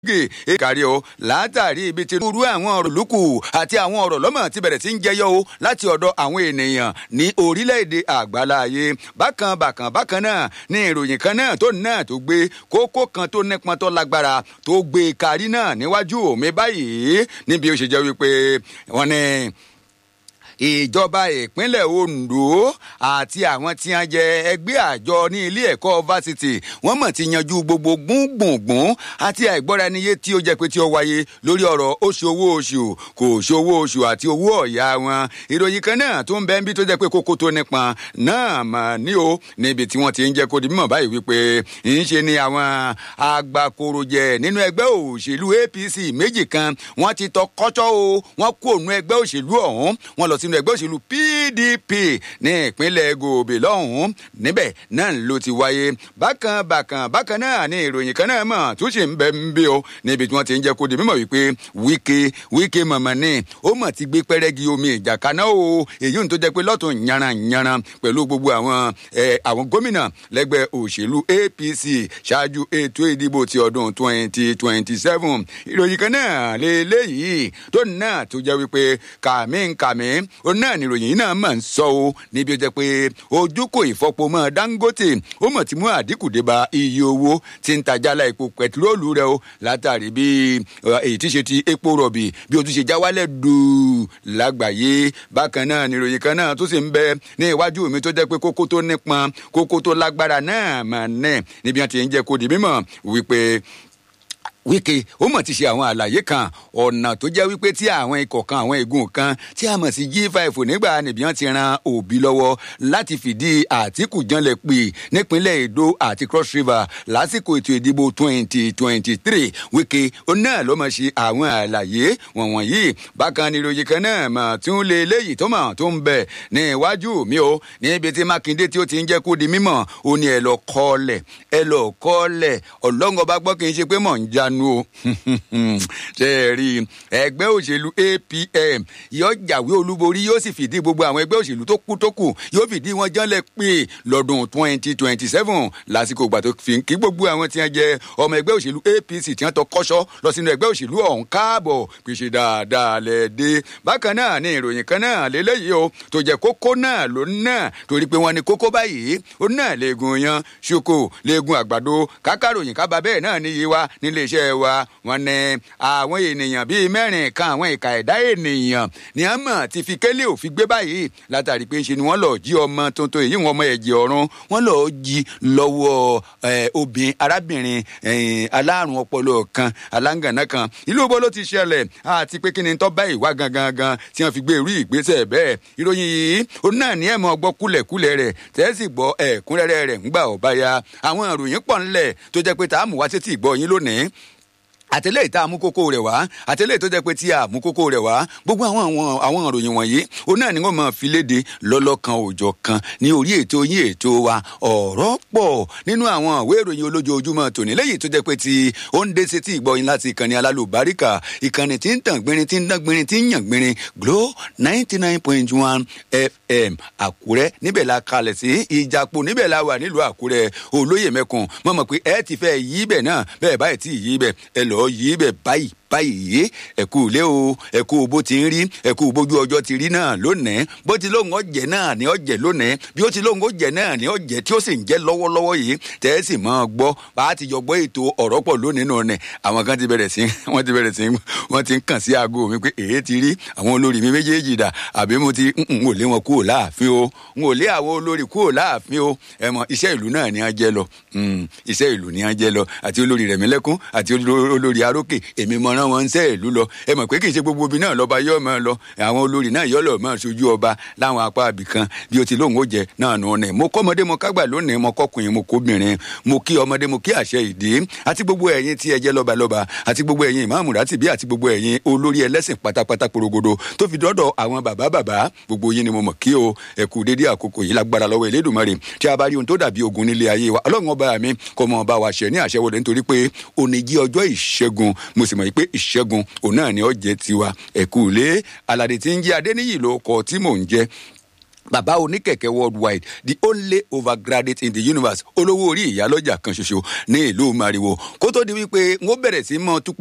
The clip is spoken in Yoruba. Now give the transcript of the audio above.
gè èkàrí o látàrí ibi tí irú àwọn ọ̀rọ̀ lùkù àti àwọn ọ̀rọ̀ lọ́mọ ti bẹ̀rẹ̀ sí ń jẹyọ o láti ọ̀dọ̀ àwọn ènìyàn ní orílẹ̀-èdè àgbáláyé bákan bákan bákan náà ní ìròyìn kan náà tó náà tó gbé kókó kan tó nípọn tó lágbára tó gbé kárí náà níwájú mi báyìí níbi ó ṣe jẹ́ wípé wọ́n ní ìjọba ìpínlẹ̀ Ondo àti àwọn tí wọ́n jẹ ẹgbẹ́ àjọ ní ilé ẹ̀kọ́ fásitì wọ́n mọ̀ ti yanjú gbogbo gbùngbùngbùn àti àìgbọ́ra ẹniyé tí ó jẹ́ pé tí ó wáyé lórí ọ̀rọ̀ oṣù owó oṣù kò ṣòwò oṣù àti owó ọ̀yà wọn ìròyìn kan náà tó ń bẹ níbi tó jẹ́ pé kókó tó nípọn náà mà ní o níbi tí wọ́n ti ń jẹ́ kó di mímọ̀ báyìí wípé ń ṣe ni àwọn agbàkorojẹ nínú ẹgbẹ́ òṣèlú APC méjì kan wọ́n ti tọ kọ́tọ́ o wọ́n kó òun ẹgbẹ́ òṣèlú ọ̀hún wọ́n lọ sínú ẹgbẹ́ òṣèlú PDP ní ìpínlẹ̀ Gòbè lọ́hùn-ún níbẹ̀ náà ló ti wáyé bákan bákan bákan náà ní ìròyìn kan náà mọ̀ tó ṣe ń bẹ ń bí o níbi tí wọ́n ti ń jẹ́ kó di mímọ̀ wípé Wike Wike mọ̀mọ́ ni ó mọ̀ ti gbé pẹ́rẹ́gì omi ìjà kaná o èyí ń tó jẹ́ pé lọ́tún yanranyanran pẹ̀lú gbogbo àwọn àwọn gómìnà lẹ́gbẹ́ òṣèlú APC ṣáájú ètò ìdìbò ti ọdún twenty twenty seven ìròyìn kan náà lélẹ́yìí tó náà tó jẹ́ wípé kàmí kàmí ó náà níròyìn yìí náà máa ń sọ o níbi ó jẹ́ pé ojú kò ìfọpo mọ́ Dangote ó mọ̀ tí mú àdínkù dé bá iye owó tí ń tajàlá epo pẹtiróòlù rẹ o látàrí bí èyí tí ṣe ti epo rọ̀bì bí o tún ṣe já wálẹ̀ dùú lágbàáyé bákan náà níròyìn kan náà tó sì ń bẹ ní iwájú mi tó jẹ́ pé kókó tó nípọn kókó tó lágbára náà mà nẹ̀ níbi wọn ti ń jẹ́ kó di mímọ̀ wípé Wike ó mọ̀ ti ṣe àwọn àlàyé kan ọ̀nà tó jẹ́ wípé tí àwọn ikọ̀ kan àwọn igun kan tí a mọ̀ sí G5 nígbà níbi wọn ti ran Òbí lọ́wọ́ láti fìdí Àtíkù janlẹ̀ pè nípínlẹ̀ Èdó àti Cross River lásìkò ètò ìdìbò 2023 Wike ó náà ló mọ̀ ṣe àwọn àlàyé wọ̀nyí bákan ni ìròyìn kan náà mà tún lé léyìí tó mọ̀ tó ń bẹ̀ ní iwájú mi o níbi tí Mákindé tí ó ti ń jẹ́ kó di mímọ̀ ó ní ẹ lọ kọ́lẹ̀ ẹ lọ kọ́lẹ̀ ọlọ́ngọ bá gbọ́ kì í ṣe pé mọ̀ ń já ìyanu o ṣe é rí ẹgbẹ́ òṣèlú APM yóò jàwé olúborí yóò sì fìdí gbogbo àwọn ẹgbẹ́ òṣèlú tó kù tó kù yóò fìdí wọn jánlẹ̀ pé lọ́dún twenty twenty seven lásìkò ìgbà tó fi kí gbogbo àwọn tí wọ́n jẹ ọmọ ẹgbẹ́ òṣèlú APC tí wọ́n tọ kọ́ṣọ́ lọ sínú ẹgbẹ́ òṣèlú ọ̀hún káàbọ̀ pèsè dáadáa lẹ́ẹ̀dẹ́ bákan náà ní ìròyìn kan náà lélẹ́yìí o tó jẹ́ kókó náà ló náà torí pé wọ́n ní kókó báyìí ó náà léegun yan ṣoko léegun àgbàdo kákàròyìn kábà bẹ́ẹ̀ náà níye wa nílé iṣẹ́ wa wọ́n ní àwọn ènìyàn bíi mẹ́rin kan àwọn ìka ẹ̀dá ènìyàn ní a mọ̀ ti fi kélé òfin gbé báyìí látàrí pé ṣe ni wọ́n lọ́ọ́ jí ọmọ tuntun èyí wọn ọmọ ẹ̀jẹ̀ ọ̀run wọ́n lọ́ọ́ jí lọ́wọ́ obìnrin arábìnrin alárùn ọpọlọ kan aláǹgànà kan ìlú bó ló ti ṣẹlẹ̀ àti pé kí ni tó bá ìwà gangan gan tí wọ́n fi gbé irú ìgbésẹ̀ bẹ́ẹ̀ ìròyìn yìí òun náà ní ẹ̀ mọ́ gbọ́ kúlẹ̀kúlẹ̀ rẹ̀ tẹ́sí gbọ́ ẹ̀kúnrẹ́rẹ́ rẹ̀ ńgbà ọ̀bá ya àwọn ìròyìn pọ̀ ńlẹ̀ tó jẹ́ pé tá a mú wá sétí ìgbọ́ yín lónìí àtẹlẹ́yìí tá a mú kókó rẹ̀ wá àtẹlẹ́yìí tó jẹ́ pé tí a mú kókó rẹ̀ wá gbogbo àwọn àwọn àwọn ìròyìn wọ̀nyí ó náà ni wọ́n máa fi léde lọ́lọ́kan òòjọ́ kan ní orí ètò yín ètò wa ọ̀rọ̀ pọ̀ nínú àwọn ìwé ìròyìn olójoojúmọ́ tòní lẹ́yìn tó jẹ́ pé tí ó ń dé sétí ìgbọ́yìn láti ìkànnì alálùbáríkà ìkànnì tí ń tàn gbinrin tí ń dán gbinrin tí ń yàn gbinrin Glo ninety nine point one FM Àkúrẹ́ níbẹ̀ la kalẹ̀ sí Ìjàpọ̀ níbẹ̀ la wà nílùú Àkúrẹ́ olóyè mẹ́kun mọ̀ mọ̀ pé ẹ ti fẹ́ yí bẹ̀ náà bẹ́ẹ̀ báyìí tí yí bẹ̀ ẹ lọ́ọ́ yí bẹ̀ báyìí báyìí ẹkú ilé o ẹkú bó ti ń rí ẹkú bójú ọjọ́ ti rí náà lónìí bó ti lóun ọjẹ náà ní ọjẹ lónìí bí ó ti lóun ọjẹ náà ní ọjẹ tí ó sì ń jẹ lọ́wọ́lọ́wọ́ yìí tẹ́ ẹ sì máa gbọ́ bá a ti jọ gbọ́ ètò ọ̀rọ̀ pọ̀ lónìí nù ní àwọn kan ti bẹ̀rẹ̀ sí wọ́n ti bẹ̀rẹ̀ sí wọ́n ti ń kàn sí aago mi pé èyí ti rí àwọn olórí mi méjèèjì dà àbí mo ti n ò lé wọn kúrò láàfin o n ò lé àwọn olórí kúrò láàfin o ẹ mọ iṣẹ́ ìlú náà ni a jẹ lọ iṣẹ́ ìlú ni a jẹ lọ àti olórí Rẹ̀mílẹ́kún àti olórí Arókè èmi mọ rán wọn ń sẹ́ ìlú lọ ẹ mọ̀ pé kì í ṣe gbogbo ibi náà lọ́ba yọ̀ máa lọ àwọn olórí náà yọ̀ lọ́ọ́ máa ṣojú ọba láwọn apá ibì kan bí o ti lóun ó jẹ náà nù ní. mo kọ́mọdé mo kágbà lónìí mo kọ́kùnrin mo kóbìnrin mo kí ọmọdé mo kí àṣẹ ìdí àti gbogbo ẹ̀yin tí ẹ jẹ́ lọ́balọ́ba àti gbogbo ẹ̀yin ìmáàmù rátìbí àti gbogbo ẹ̀yin olórí ẹlẹ́sìn pátápátá porogodo tó fi dọ́dọ̀ àwọn bàbá bàbá gbogbo yín ni mo mọ̀ kí o ẹ kú dédé àkókò yìí lágbára lọ́wọ́ Elédùmarè tí a bá rí ohun tó dàbí ogun nílé ayé wa ọlọ́run ọba mi kọ́ mọ́ ọba wa ṣẹ ní àṣẹwọlé nítorí pé òní jí ọjọ́ ìṣẹ́gun mo sì mọ̀ pé ìṣẹ́gun òun náà ni ó jẹ́ tiwa ẹ̀kú ilé aládé tí ń jẹ́ adéníyì ló kọ tí mò ń jẹ́ bàbá oníkẹ̀kẹ́ worldwide the only overgraduate in the universe olówó orí ìyálọ́jà kan ṣoṣo ní ìlú mariwo kó tó di wípé n ó bẹ̀rẹ̀ sí mọ́ tú